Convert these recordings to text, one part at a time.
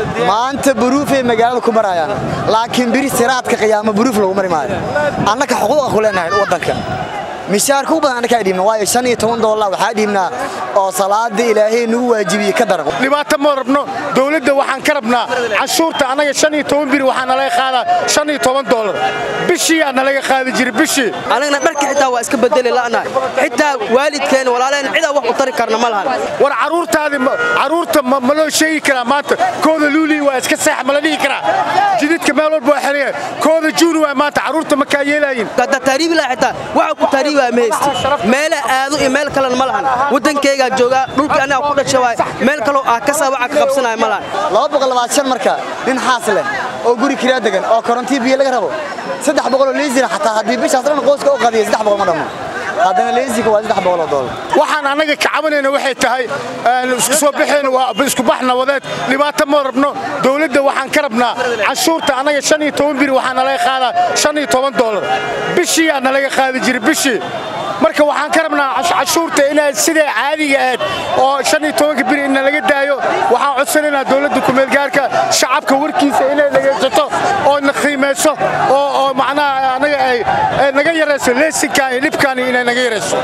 maanta buruufay magaalada ku marayaan laakiin biri siraadka qiyaamo buruuf lagu mari maayo annaka xuquuqa ku leenahay waddanka mishaarka u badan annakaa dhiibna waayo shan iyo toban doolar waxaa dhiibnaa oo salaada ilaahay nagu waajibiyey ka daran dhibaato ma rabno dowladda waxaan ka rabnaa canshuurta annaga shan iyo toban biri waxaa nalaga qaadaa shan iyo toban doolar bishiiyaa nalaga qaadi jiray bishii anagana dharka xitaa waa iska bedeli la'nahay xitaa waalidkeena walaaleen cidaa wax u tari karna ma lahan war carruurtaadi carruurta ma loo sheegi karaa maanta kooda luulii waa iska seex ma la dhihi karaa jididka meel walba waa xeraya kooda juuni waa maanta carruurta ma kaa yeelaayin haddaa taariibi laha xitaa waxa ku taariibaa ma haysti meela aado iyo meel kalena ma lahan waddankeygaa joogaa dhulkii aniga ku dhasha waay meel kaloo ah ka saabaca ka qabsanaya ma lahan marka nin xaas leh oo guri kiraa degan oo korontii biyo laga rabo saddex boqoloo leysina xataa haddii bishaas dhan qoyska u qadiya saddex boqol ma dhammo haddana leysika waa saddex boqoloo doolar waxaan annaga ka cabanayna waxay tahay isku soo baxeen waa isku bax nabadeed dhibaato ma rabno dowladda waxaan ka rabnaa canshuurta annaga shan iyo toban biri waxaa nalaga qaadaa shan iyo toban doolar bishiiyaa nalaga qaadi jiray bishii marka waxaan ka rabnaa cashuurta inay siday caadiga ahayd oo shan iyo tobanka biri in nalaga daayo waxaan codsanaynaa dowladda kumeelgaarka shacabka warkiisa inay dhegaysato oo na qiimayso oo oo macnaha anaga ay naga yarayso leesinkan iyo dhibkan inay naga yarayso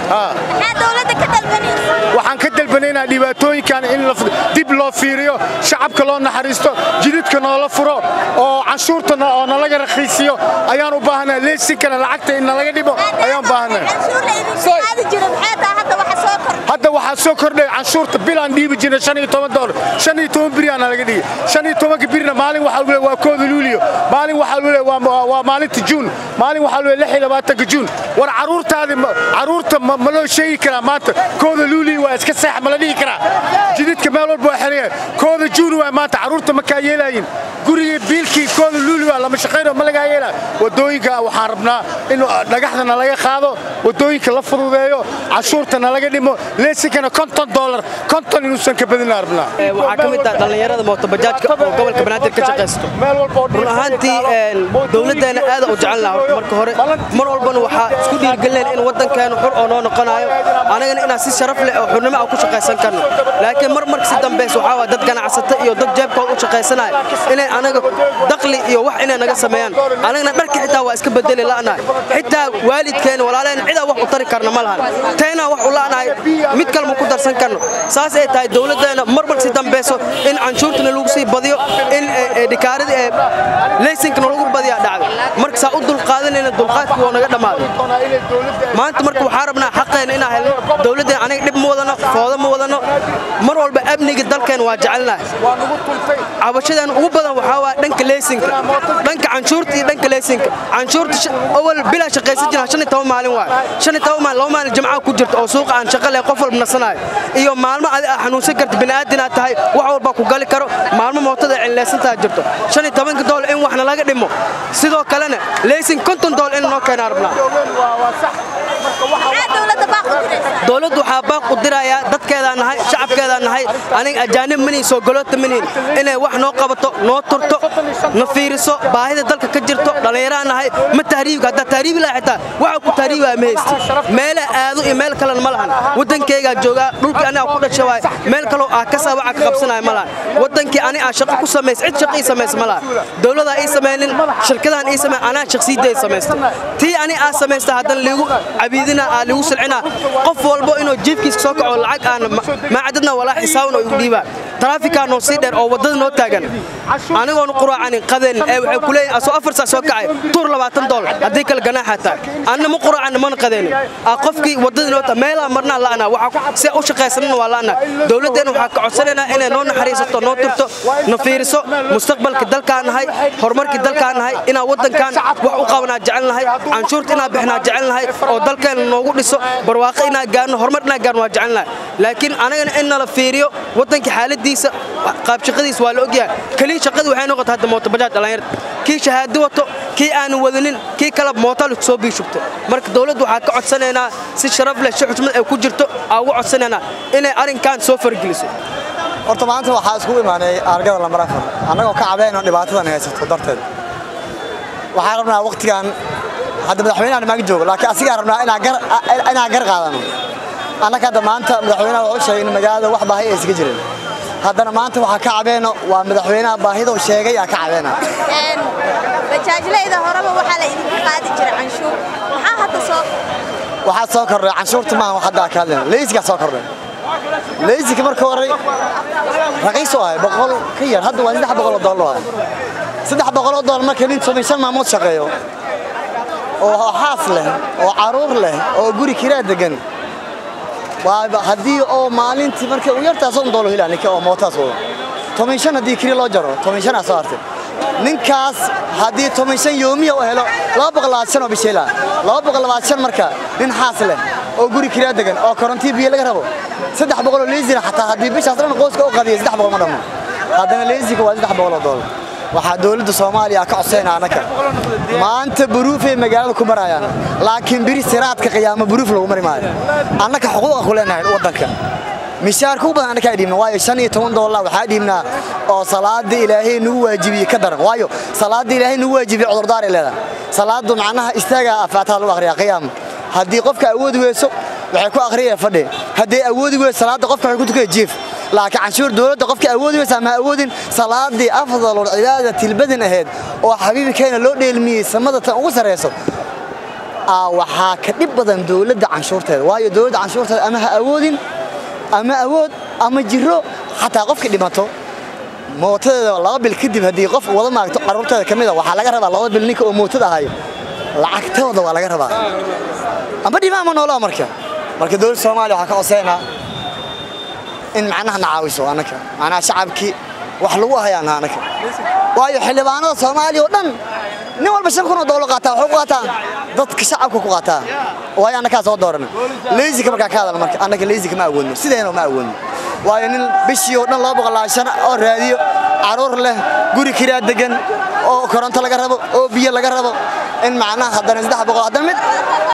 waxaan ka dalbanaynaa dhibaatooyinkan in dib loo fiiriyo shacabka loo naxariisto jididka noola furo oo canshuurta oo nalaga rakiisiyo ayaan u baahanaa leesinkana lacagta in nalaga dhibo ayaan baahanaa hadda waxaa soo kordhay canshuurta bilaan dhiibi jirna shan iyo toban doolar shan iyo toban biriyaana laga dhigay shan iyo tobanka birina maalin waxaa lagu waa kooda luuliyo maalin waxaa lagu leeyahay waa maalinta juun maalin waxaa lagu leeyahay lix iyo labaatanka juun war carruurtaadi carruurta ma loo sheegi karaa maanta kooda luuliyo waa iska seex ma la dhihi karaa jididka meel walba waa xeraya kooda juun waa maanta carruurta ma kaa yeelaayin gurigii biilkii kooda luuli waa lama shaqayno ma lagaa yeelaa wadooyinka waxaan rabnaa in dhagaxda nalaga qaado wadooyinka la fududeeyo cashuurta nalaga dhimo leesinkana konton doolar konton inuusan ka badinaa rabnaa waxaa ka mid ah dhallinyarada mootobajaajka oo gobolka banaadir ka shaqaysto run ahaantii dowladdeena aada u jecel laha marka hore mar walbana waxaa isku dhiirgelinayna in waddankeenu xur oo noo noqonayo anagana inaan si sharaf leh oo xurnimo aan ku shaqaysan karno laakiin mar marka si dambaysa waxaa waa dad ganacsata iyo dad jeebkooda u shaqaysanaya inay anaga dakli iyo wax inay naga sameeyaan anagana dharka xitaa waa iska bedeli la'nahay xitaa waalidkeena walaaleen cidaa wax u tari karna ma lahan teenaa wax u la'nahay mid kalma ku darsan karno saas ay tahay dowladdeena mar mar si dambayso in canshuurtana lagu sii badiyo in dhikaarada ee leysinkana lagu badiyaa dhacdo marka saa u dulqaadanayna dulqaadkii waa naga dhammaaday maanta marka waxaa rabnaa xaqeena inaan helno dowladdeena aniga dhib ma wadano foodo ma wadano mar walba amniga dalkeena waa jecelnahay cabashadan ugu badan waxaa waa dhanka leysinka dhanka canshuurta iyo dhanka leysinka canshuurta awal bilaa shaqaysan jirna shan iyo toban maalin waay shan iyo toban maalin laba maalin jimcaha ku jirta oo suuqa aan shaqo leh qof walba nasanayo iyo maalmo adi aa xanuunsan karta bini'aadin aad tahay wax walba ku gali karo maalmo mootada cinlaysantaa jirto shan iyo tobanka doolar in waxna laga dhimo sidoo kalena leysin konton doolar in noo keenaa rabnaa dowladdu waxaa baaq u dirayaa dadkeedaa nahay shacabkeedaa nahay aniga ajaanib manihin soo galoota manihin inay wax noo qabato noo turto na fiiriso baahida dalka ka jirto dhallinyaraa nahay ma tahriibka haddaa tahriibi laha xitaa waxa ku tahriibaa ma haysti meela aado iyo meel kalena ma lahan waddankeygaa joogaa dhulkii aniga ku dhasha waay meel kaloo ah ka saabaca ka qabsanaya ma lahan waddankii ani aa shaqo ku samays cid shaqo ii samaysa ma lahan dowladaa ii samaynin shirkadaan ii samay anaa shaqsiyaday samaysta tii ani aa samaysta haddana liigu cabiidina aa liigu silcina qof walbo inuu jiifkiisa soo kaco lacag aan maacadadna walaa xisaaban oo igu dhiibaa taraafikaa noo sii dheer oo waddada noo taagan anigoon quraacanin qadeenin ee waxay ku leeyihin asoo afar saa soo kacay tuur labaatan doolar haddii kale ganaaxaa tahay anna ma quraacanin mana qadeenin aa qofkii waddada noo tahay meelaa marnaa la'naa waxaa si u shaqaysanana waa la'naa dowladdeenna waxaa ka codsanaynaa inay noo naxariisato noo turto na fiiriso mustaqbalka dalkaan nahay horumarkii dalkaan nahay inaan waddankan wax u qabanaa jecel nahay canshuurta inaan bixinaa jecel nahay oo dalkeena noogu dhiso barwaaqo inaan gaarno horumar inaan gaarno waa jecel nahay laakiin anagana in nala fiiriyo waddanka xaaladiisa qaab shaqadiisa waa la ogyahay keliya shaqadii waxay noqotay hadda mootobajaaj dhallinyarta kii shahaado wato kii aanan wadanin kii kale mootaal soo biishugto marka dowladdu waxaa ka codsanaynaa si sharaf leh si xushmad ay ku jirto aa uga codsanaynaa inay arrinkan soo fargeliso horta maanta waxaa iskugu imaanay argada lambar afar annagoo ka cabayno dhibaatadan haysato darteed waxaan rabnaa wakhtigan hadda madaxweynahan maag joogo laakiin asigaa rabnaa inaan gar qaadano annaka hadda maanta madaxweynaha wuxuu sheegay in magaalada wax baahi aysan ka jirin haddana maanta waxaa ka cabeeno waa madaxweynaha baahida uu sheegay aa ka cabeena bajaajlayda horeba waxaa la idinka qaadi jiray canshuur maxaa hadda soo waxaa soo kordhay canshuurta maaha wax hadda ka hadlayna leysigaa soo kordhay leysiga marka hore raqiis oo ahay boqol ka yar hadda waa saddex boqol oo doolar oo ahay saddex boqol oo doolar marka nin toban shan maamood shaqeeyo oo xaas leh oo caruur leh oo guri kiraa degan waa haddii oo maalintii marka u yartaa soddon doolar hilaa ninka oo mootaas wado toban shan haddii kiri loo jaro toban shan aa soo hartay ninkaas haddii toban shan yoomiya u helo laba boqol labaatan shan oo bisheela laba boqol labaatan shan marka nin xaas leh oo guri kiraa degan oo korontii biyo laga rabo saddex boqol oo leysina xataa haddii bishaas dhan qoyska u qadiyay saddex boqol ma dhammo haddana leysiga waa saddex boqol oo doolar waxaa dowladda soomaaliya ka codsayna annaka maanta buruufay magaalada ku marayaan laakiin biri siraadka qiyaamo buruuf lagu mari maayo annaka xuquuqa ku leenahay waddanka mishaarka u badan annakaa dhiibna waayo shan iyo toban doolar waxaa dhiibnaa oo salaada ilaahay nagu waajibiyey ka daran waayo salaada ilaahay nagu waajibiyey cudurdaar ay leedahay salaadu macnaha istaagaa afaataha lagu akhriyaa qiyaam haddii qofka awoodi weyso waxay ku akhriyaya fadhi haddii awoodi weyso salaada qofka waxay ku tukaya jiif laakiin canshuur dowladda qofka awoodi weysa ama awoodin salaadii afdalul cibaada tilbadin ahayd oo xabiibkeena loo dheelmiyey samada tan ugu sarreyso waxaa ka dhib badan dowladda canshuurteeda waayo dowladda canshuurteeda ama ha awoodin ama awood ama jiro xataa qofka dhimato mootadeeda laba bil kadib haddii qof wada maagto carruurteeda ka mida waxaa laga rabaa laba bil ninka oo mootada ahayo lacagtooda waa laga rabaa amba dhima ama noolaa marka marka dowladda soomaaliya waxaa ka coseynaa in macnaha na caawiso annaka macnaha shacabkii wax lagu hayaana annaka waayo xildhibaanada soomaaliya oo dhan nin walba shan kun oo doolar qaataa waxuu ku qaataa dadka shacabka ku qaataa waayo annakaa soo doorana leysika markaa ka hadalna marka annaka leysika ma awoodno sideena ma awoodno waayo nin bishii oo dhan laba boqol labaatan oo raadiyo caruur leh guri kiraa degan oo koronto laga rabo oo biyo laga rabo in macnaha haddana saddex boqol haddana mid